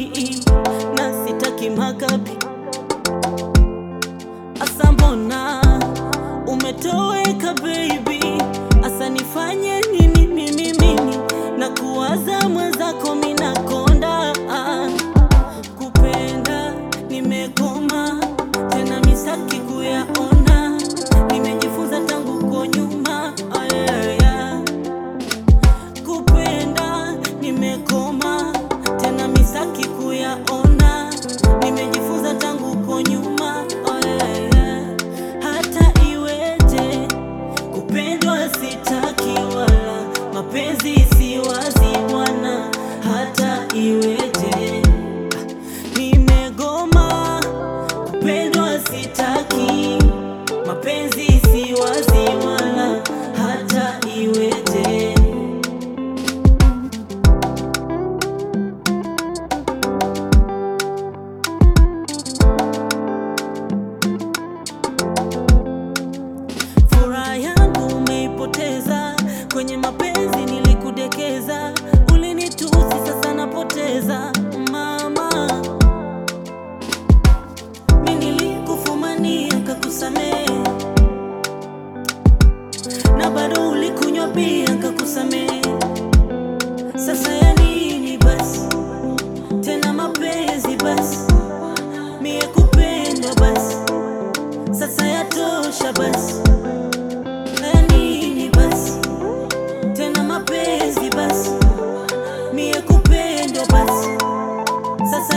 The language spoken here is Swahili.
na sitaki makapi. Asa mbona umetoweka baby, asa nifanye nini mimi mimi na kuwaza mwenzako minakonda kupenda nimekoma tena misaki kuyaona nimejifunza tangu ko nyuma ayaya kupenda nimekoma tena misaki kuyaona nimejifunza tangu ko nyuma ayaya hata iweje kupendwa sitaki wala mapenzi si wazi bwana hata iweje nimegoma kupendwa sitaki mapenzi si wazi wala hata iweje Furaha yangu umeipoteza kwenye mapenzi, nilikudekeza, ulinitusi, sasa napoteza mama. Mi nilikufumania kakusamehe, na bado ulikunywa bia kakusamehe. Sasa ya nini basi tena mapenzi basi, mie kupenda basi, sasa yatosha basi ya nini basi tena mapenzi basi, mie kupendwa basi, sasa